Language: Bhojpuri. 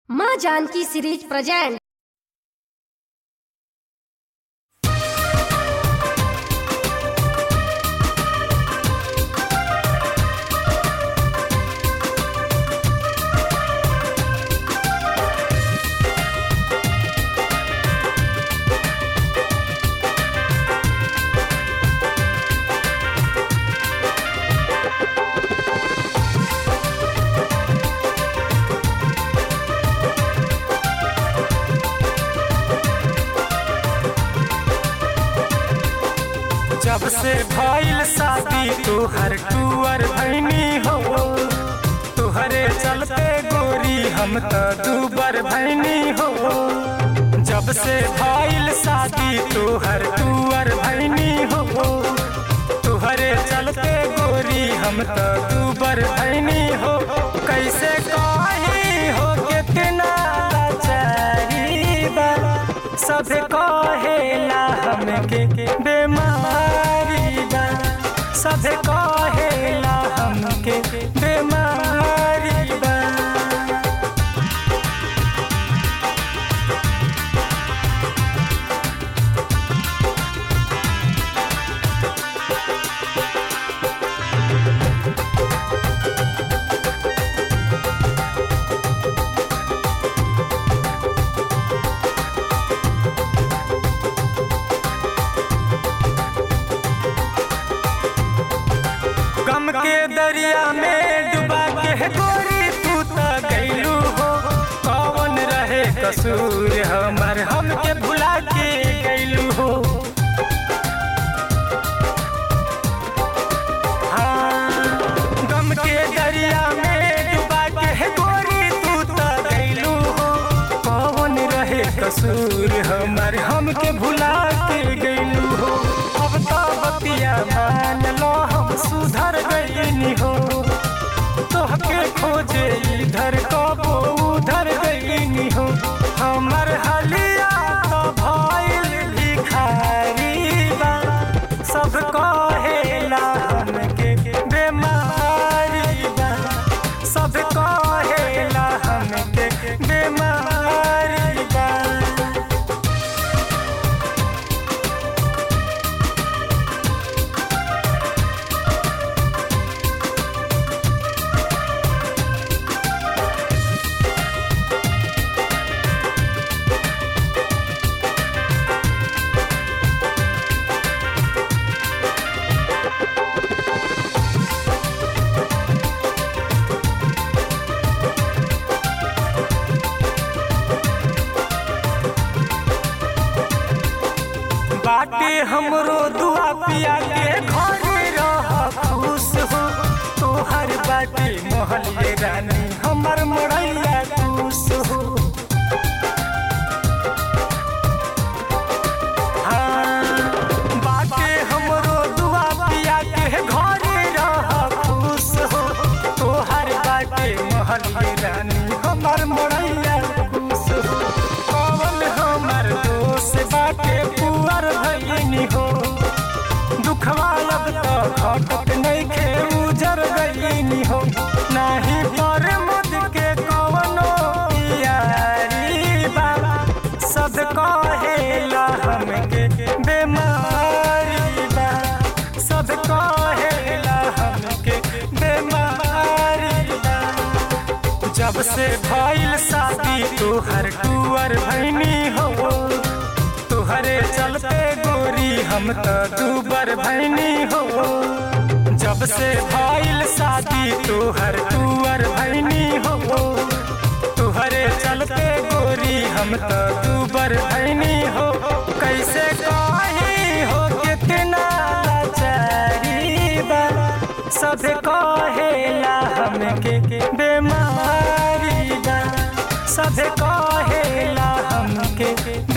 माँ जानकी सीरीज प्रेजेंट जब से भइल शादी तोहर टूअर भैनी हो तोहरे चलते गोरी हम त दूबर भैनी हो जब से भइल शादी तोहर टूअर भैनी हो तोहरे चलते गोरी हम त दूबर भैनी हो कैसे कही हो कितना लाचारी बा सब कहेला हमके बेमारी बा सब कहेला हमके बेमारी बा गम के दरिया में डुबा के गोरी तू त गईलू हो कौन रहे कसूर हमर हमके भुला के गईलू हो हाँ, गम के दरिया में डुबा के गोरी तू त गईलू हो कौन रहे कसूर हमर हमके भुला के गईलू हो अब तो बतिया मान लो हम सुधर गईनी हो तोहके खोजे इधर कबो उधर गईनी हो हमर हलिया तो भइल भिखारी बा सब कहेला हमके बेमारी बा सब कहेला हमके बेमारी बा बाटे हमरो दुआ पिया के घरे रह खुश हो तोहर बाटे मोहल्ले रानी हमर मड़ैया खुश हो हाँ, बाटे हमरो दुआ पिया के घरे रह खुश हो तोहर बाटे मोहल्ले रानी हमर मड़ैया खुश हो कौन हमर दोस्त बाटे पुअर भैनी हो दुखवा अब तो घटत नइखे उजर गईनी हो नाही पर मुद के कवनो यारी बा सब कहेला हमके बेमारी बा सब कहेला हमके बेमारी बा जब से भइल शादी तोहर टूअर भैनी हो तोहरे चलते गोरी हम त दूबर भैनी हो जब से भइल शादी तोहर टूअर भैनी हो तोहरे चलते गोरी हम त दूबर भैनी हो कैसे कही हो कितना लाचारी बा सब कहेला हमके बेमारी बा सब कहेला हमके